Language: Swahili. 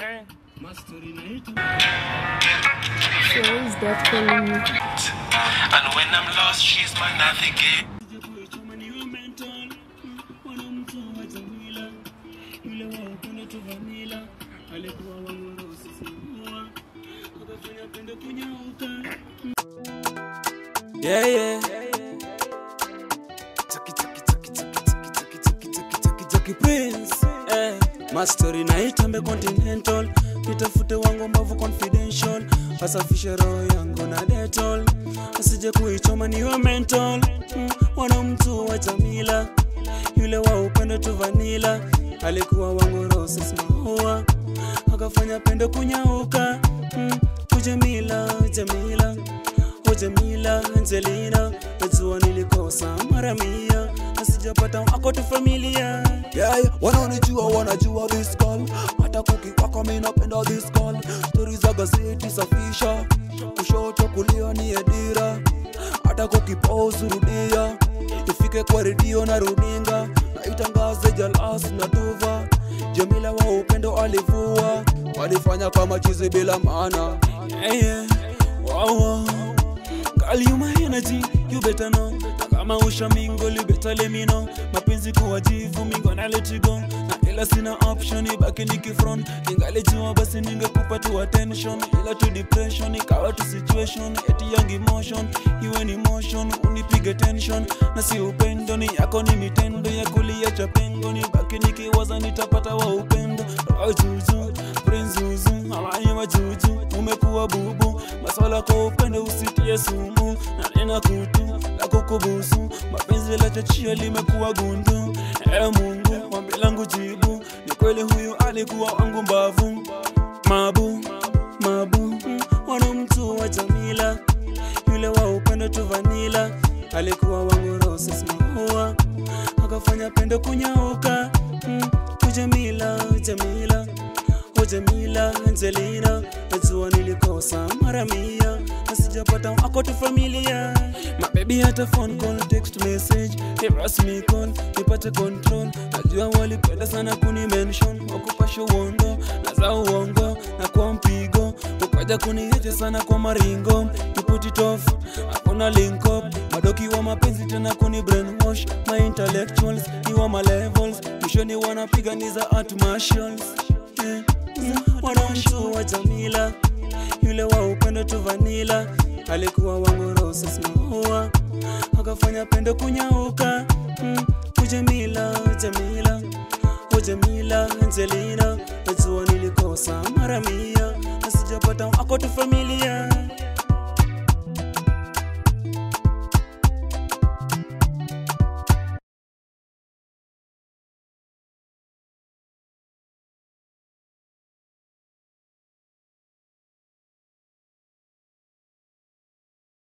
Eh. So is that calling you? And when I'm lost, she's my navigate. Yeah, yeah. Chucky, chucky, chucky, chucky, chucky, chucky, chucky, chucky, chucky, chucky Prince. Eh, mastori na itambe continental nitafute wangu mbavu confidential asafishe roho yangu na detol asije kuichoma niwe mental mm, wana mtu wa jamila yule wa upendo tu vanila alikuwa wangu roses maua akafanya pendo kunyauka mm, ujamila jamila o jamila angelina najua nilikosa mara mia na sijapata wako tu familia yeah, yeah. wanaonijua wanajua this call hata kukiwako mi napenda this call stori za gazeti safisha kushoto kulia ni edira hata kukipauzu rudia ifike kwa redio na runinga na itangaze jalas na tuva jamila wa upendo alivua walifanya kama chizi bila maana yeah, yeah. Wow, wow. Girl, you my energy, you better know. Na kama usha mingo, you better let me know. Mapenzi kuwa jivu, mi gonna let you go. Na ila sina option, ibaki nikifront. Ningalijua basi ningekupa tu attention, ila tu depression, ikawa tu situation, eti young emotion, iwe ni motion, unipige tension. Na si upendo, ni yako ni mitendo ya kuliacha pengo, nibaki nikiwaza nitapata wa upendo. Roho juju, prince zuzu, hawani wa juju, umekuwa bubu, maswala kwa upendo usitie sumu, na nena kutu la kukubusu, mapenzi la chachia limekuwa gundu. E Mungu, ombi langu jibu, ni kweli huyu alikuwa wangu mbavu, mabu mabu, mm, wana mtu wa Jamila, yule wa upendo tu vanila, alikuwa wangu roses maua, akafanya pendo kunyauka, mm, ujamila Jamila o Jamila Angelina, najua nilikosa mara mia na sijapata wako tu familia. My baby hata phone call, text message, harass me call, nipate control. Najua walipenda sana kuni mention, wakupasha uondo na za uongo na kwa mpigo, ukaja kunihete sana kwa maringo, you put it off, hakuna link up, madoki wa mapenzi tena kuni brainwash, my intellectuals ni wa my levels, mwishoni wanapiganiza art martials yeah wanamtu wa Jamila, yule wa upendo tu vanila, alikuwa wangu roses maua, akafanya pendo kunyauka. Mm, ujamila Jamila, o Jamila Angelina, najua nilikosa mara mia na sijapata wako tu familia